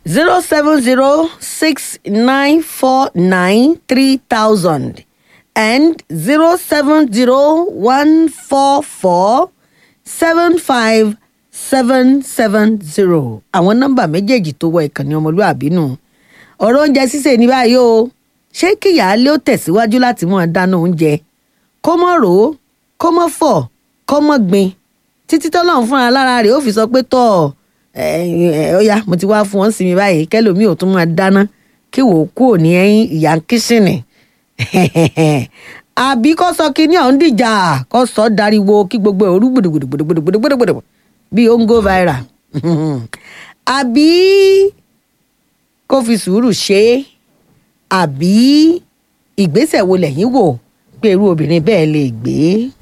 zero seven zero six nine four nine three thousand and zero seven zero one four four seven five seven seven zero àwọn nọ́mbà méjèèjì tó wọ ìkànnì ọmọlúàbí nù ọ̀rọ̀ oúnjẹ sísè ní báyìí o ṣé kíyàálé ó tẹ̀síwájú láti máa dáná oúnjẹ kó mọ̀ rò ó kó mọ̀ fọ̀ kó mọ̀ gbin títí tọ́lọ́run fúnra lára rẹ̀ ó fi sọ pé tọ́ ọ ya mo ti wá fún wọn sí mi báyìí kẹlòmíì ò tún máa dáná kí wò ó kúrò ní ẹ̀yìn ìyá kíṣìnì àbí kó sọ kí ní ọ̀hún dìjà kó sọ dariwo kí gbogbo ẹ̀ orú gbòdògbòdògbòdògbòdògbòdò bí ó ń go viral àbí kó fi sùúrù ṣe é àbí ìgbésẹ̀ wo lẹ́yìn wò pé irú obìnrin bẹ́ẹ̀ lè gbé.